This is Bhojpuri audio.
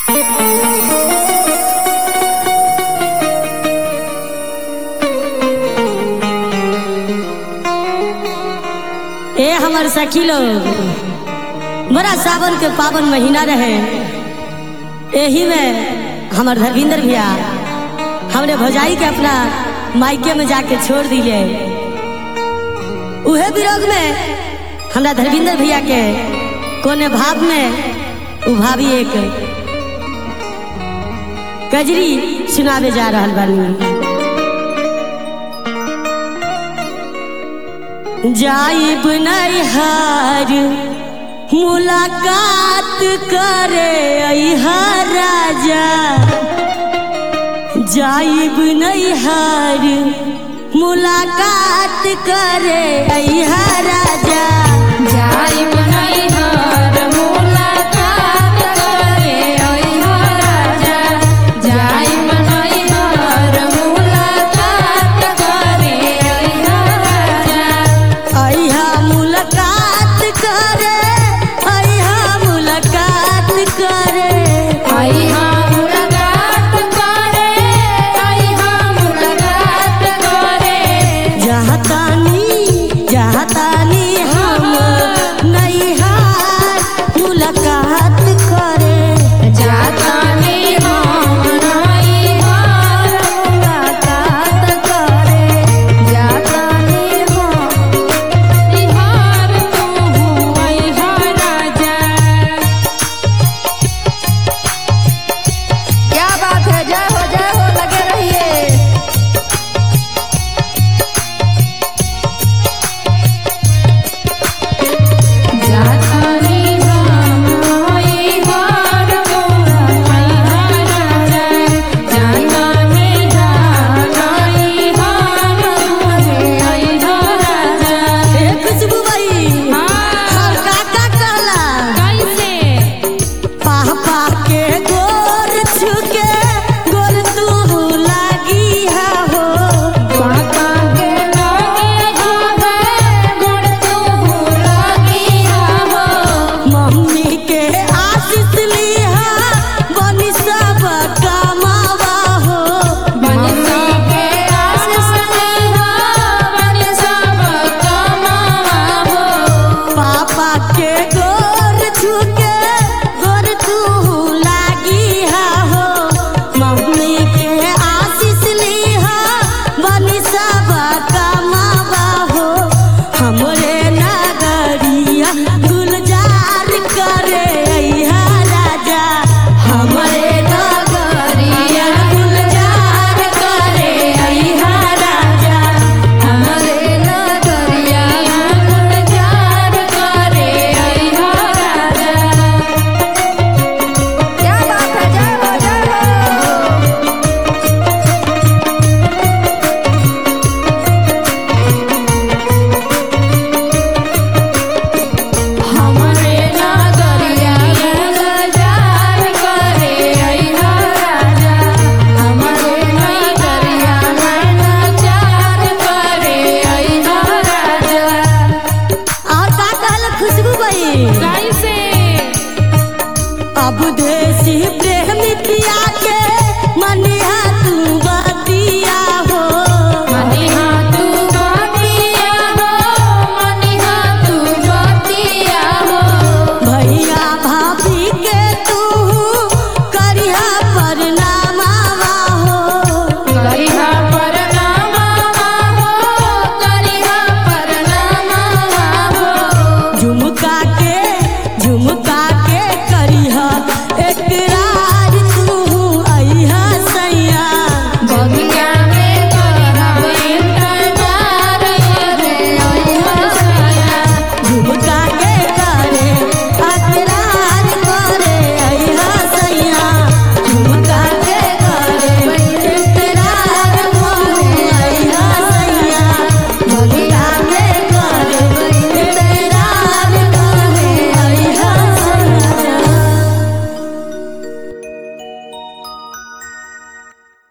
ए हमर सखी लोग बड़ा सावन के पावन महीना रहे एही में हमर धर्मेंद्र भैया हमने भौजाई के अपना मायके में जाके छोड़ दिए उहे विरोध में हमरा धर्मेंद्र भैया के कोने भाव में उ भाभी एक कजरी सुनावे जा रहल बानी जाइब नैहर मुलाकात करे अहा राजा जाइब नैहर मुलाकात करे अहा राजा जाइब नैहर मुलाकात करे अइहा राजा जाइब नैहर मुलाकात करे अइहा राजा अहा मुलाकात करे अहा मुलाकात करे अइहा मुलाकात करे अइहा मुलाकात करे जहाँ तानी जहाँ तानी हम नैहर मुलाकात करे जातानी हम नैहर मुलाकात करे जातानी हम बिहार तू अइहा राजा क्या बात है जय हो जय हो लगे रहिए जातानी हम नैहर मुलाकात राजा जातानी जातानी हम अइहा राजा ए खुशबू बाई हम काका कहला कैसे पापा के गोर छुके गोर तू लागी हा हो पापा के लागे जावे गुण तू लागी हो मम्मी के आशीष लिहा बनी सब कमावा हो बनसा के आशीष लिहा बनसा कमावा हो पापा के गोर छुके गोर तू लागी हा हो मम्मी के आशीष लिहा बनी सब कमावा हो हमरे नगरिया गुलजार करे अइहा राजा हमरे नगरिया गुलजार करे अइहा राजा हमरे नगरिया गुलजार करे अइहा राजा क्या बात है जय हो जय हो हमरे नगरिया गुलजार करे अइहा राजा हमरे नगरिया गुलजार करे अइहा राजा और का कहल खुशबू बाई कैसे अब देसी प्रेम त्याग